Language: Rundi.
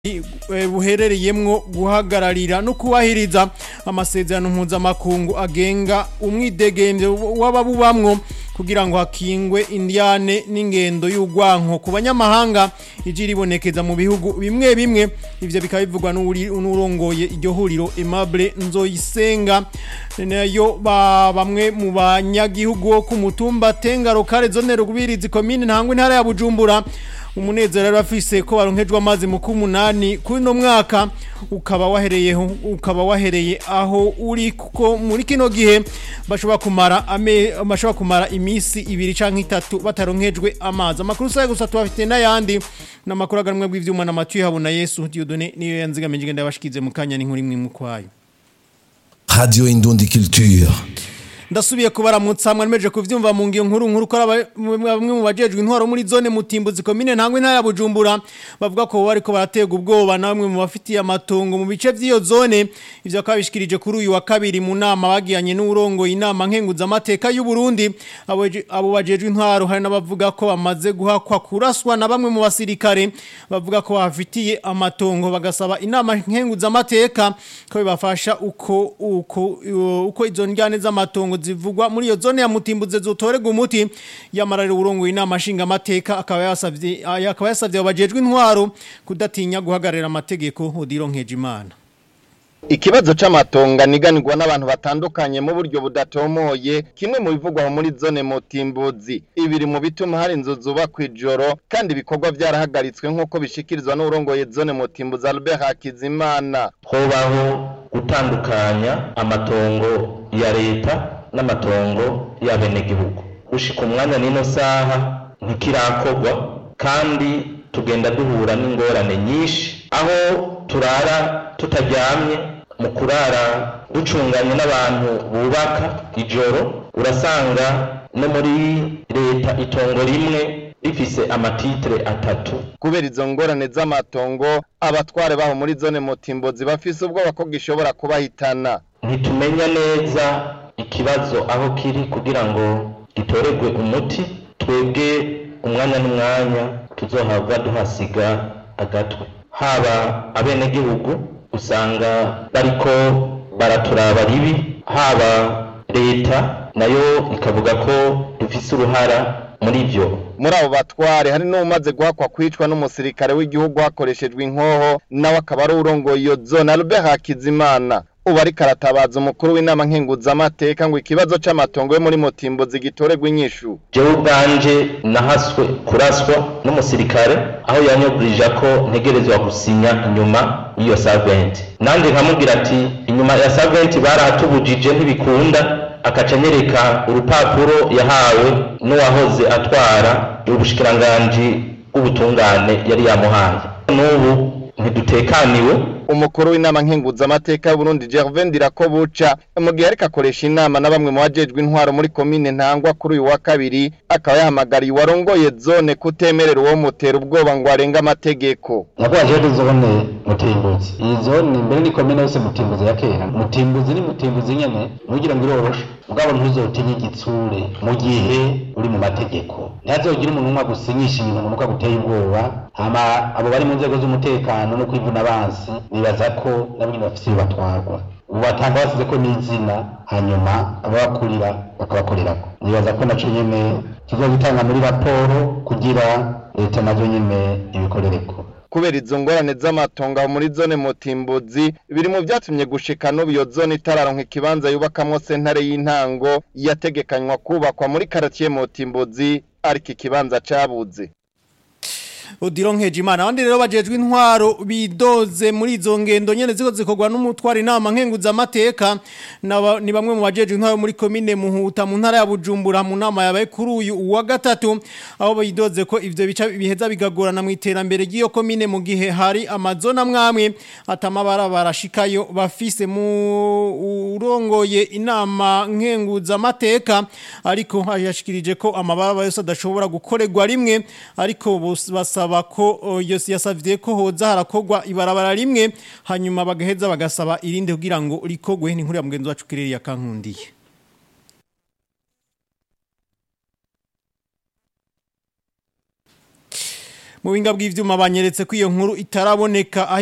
buherereyemwo guhagararira no kubahiriza amasezerano mpuzamakungu agenga umwidegemvye w'ababubamwo kugira ngo hakingwe indiane n'ingendo y'urwanko ku banyamahanga ije ribonekeza mu bihugu bimwe bimwe ivyo bikaba bivugwa n'urongoye iryo huriro Aimable Nzoyisenga nayo ba bamwe mu banyagihugu wo ku mutumba Tengaro kare zone rugubirizi komine ntangwe ntara ya Bujumbura umunezero rero afise ko baronkejwe amazi mu kumunani kuri no mwaka ukaba wahereyeho ukaba wahereye aho uri kuko muri kino gihe bashobora kumara ame bashobora kumara imisi ibiri canke itatu bataronkejwe amazi amakuru saye gusa tubafite n'ayandi n'amakuru aganwe bw'ivyuma na Mathieu Habona Yesu Dieudonné niyo yanzigamije ngenda yabashikize mu kanya n'inkuru imwe mu kwayo Radio Indundi Culture. ndasubiye kubaramutsa mwameje kuvyumva mu ngiyo nkuru nkuru ko bamwe mu bajejwe intwaro muri zone mutimbuzi komine ntangwe ntara ya Bujumbura bavuga ko bariko baratega ubwoba namwe mu bafitiye amatongo mu bice vy'iyo zone ivyo kabishikirije kuri uyu wa kabiri mu nama bagiyanye n'urongo inama nkenguza amateka y'u Burundi abo bajejwe intwaro hari n'abavuga ko bamaze guhakwa kuraswa na bamwe mu basirikare bavuga ko bafitiye amatongo bagasaba inama nkenguza amateka ko bibafasha uko uko uko izo njyane z'amatongo zivugwa muri iyo zone ya mutimbuze zotorega umuti yamararira urongo inama nshinga amateka akaba yasavye akaba yasavye abajejwe intwaro kudatinya guhagarara amategeko odironkeje imana Ikibazo c'amatonga niganirwa n'abantu batandukanye mu buryo budatomoye kimwe mu bivugwa muri zone Mutimbuzi ibiri mu bituma hari inzu zubakwa ijoro kandi ibikorwa vyarahagaritswe nk'uko bishikirizwa n'urongoye zone Mutimbuzi Albert Hakizimana hobaho gutandukanya amatongo ya leta n'amatongo y'abenegihugu gushika umwanya n'ino saha ntikirakorwa kandi tugenda duhura n'ingorane nyinshi aho turara tutaryamye mu kurara ducunganye n'abantu bubaka ijoro urasanga no muri leta itongo rimwe rifise amatitre atatu kubera izo ngorane z'amatongo abatware baho muri zone Mutimbuzi bafise ubwoba ko gishobora kubahitana ntitumenya neza ikibazo aho kiri kugira ngo gitoregwe umuti twebwe umwanya n'umwanya tuzohabwa duhasiga agatwe haba abenegihugu usanga bariko baraturaba ribi haba leta nayo ikavuga ko dufise uruhara muri ivyo muri abo batware hari n'umaze guhakwa kwicwa n'umusirikare w'igihugu hakoreshejwe inkoho nawe akaba ari urongoye iyo zone Albert Hakizimana ubu ariko aratabaza umukuru w'inama nkenguzamateka ngo ikibazo c'amatongo yo muri Mutimbuzi gitoregwa inyishu jewe ubwanje nahaswe kuraswa n'umusirikare aho yanyoburije ko ntegerezwa gusinya inyuma y'iyo saventi nanjye nkamubwira ati inyuma ya saventi barahatubujije ntibikunda akaca anyereka urupapuro yahawe n'uwahoze atwara ubushikiranganji bw'ubutungane yari yamuhaye n'ubu ntidutekaniwe umukuru w'inama nkenguzamateka y'Uburundi Gervais Ndirakobuca mu gihe ariko akoresha inama na bamwe mu bajejwe intwaro muri komine Ntangwa kuri uyu wa kabiri akaba yahamagariye uwarongoye zone kutemerera uwo mutera ubwoba ngo arenge amategeko nyakwaje zone mutimbuzi iyi zone mbere ni komine yose mutimbuzi ya kera mutimbuzi ni mutimbuzi nyene nugira ngo iroroshe mugabo ntuzotinye igitsure mu gihe uri mu mategeko ntihazogira umuntu umwe agusinyisha ibintu ngo aguteye ubwoba hama abo bari mu nzego z'umutekano no kwivuna abansi nibaza ko nabo nyine bafise iyo batwarwa ubu batanga basize ko n'izina hanyuma ababakurira bakabakorerako nibaza ko naco nyene kizogitanga muri raporo kugira leta nazo nyene ibikorereko kubera izo ngorane z'amatongo muri zone Mutimbuzi biri mu vyatumye gushika n'ubu iyo zone itararonka ikibanza yubakamwo sentare y'intango yategekanywa kubakwa muri karatiye Mutimbuzi ariko ikibanza cabuze Odironkeje imana abandi rero bajejwe intwaro bidoze muri izo ngendo nyene ziko zikorwa n'umutwara inama nkenguza amateka ni bamwe mu bajejwe intwaro muri komine Muhuta mu ntara ya Bujumbura mu nama yabaye kuri uyu wa gatatu aho bidoze ko ivyo bica biheza bigagorana mu iterambere ry'iyo komine mu gihe hari amazona mwamwe atamabara barashikayo bafise mu urongoye inama nkenguza amateka ariko yashikirije ko amabara yose adashobora gukorerwa rimwe ariko basaba ko yose yasavye ko hoza harakogwa ibarabara rimwe hanyuma bagaheza bagasaba irinde kugira ngo rikogwe n'inkuru ya mugenzi wacu kireri yakankundiye mu binga bw'ivyuma banyeretse ko iyo nkuru itaraboneka